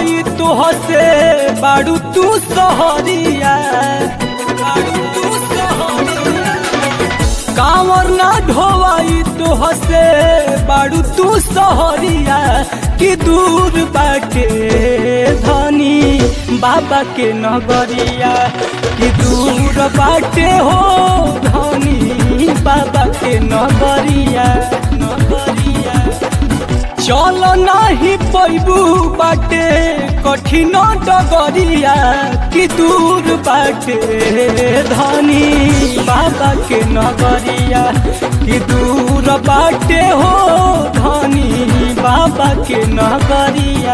ढोवाई तोहसे बाड़ू तू सहरिया बाड़ू तू सहरिया कांवर ना ढोवाई तोहसे बाड़ू तू सहरिया कि दूर बाटे धनी बाबा के नगरिया कि दूर बाटे हो धनी बाबा के नगरिया नगरिया चल नाही पैबू बाटे कठिन डगरिया कि दूर बाटे धनी बाबा के नगरिया कि दूर बाटे हो धनी बाबा के नगरिया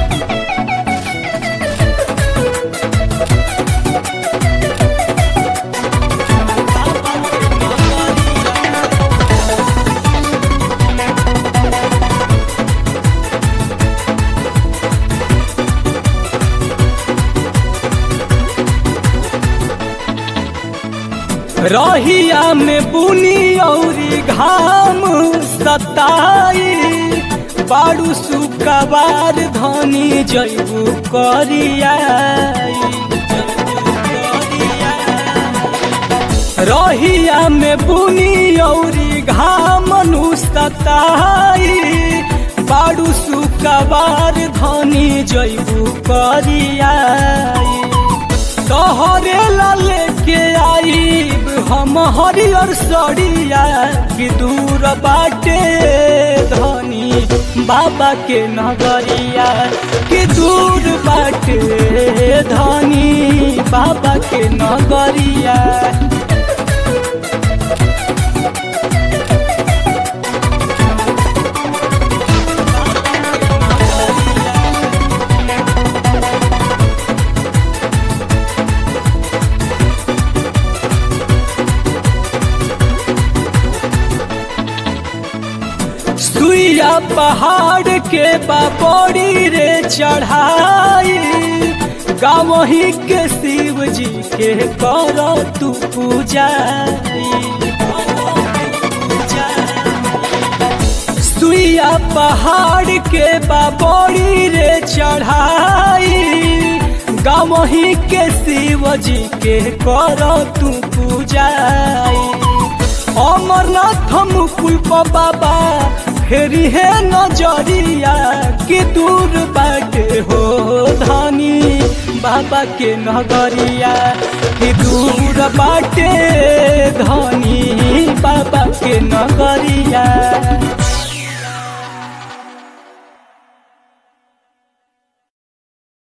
रहिया में बुनी औरी घाम सताई बाड़ू सुकबार धनी जैबू करिया रहिया में बुनी औरी घाम सताई बाड़ू सुकबार धनी जैबू करिया तोहरे लाले के आईब हम हरियर सड़िया कि दूर बाटे धनी बाबा के नगरिया कि दूर बाटे धनी बाबा के नगरिया सुइया पहाड़ के बाबोड़ी रे चढ़ाई गाँव ही के शिव जी के करो तू पूजा सुइया पहाड़ के बाबोड़ी रे चढ़ाई गाँव ही के शिव जी के करो तू पूजा अमरनाथ मुकुल बाबा फेरी है नजरिया कि दूर बाटे हो धनी बाबा के नगरिया कि दूर बाटे धनी बाबा के नगरिया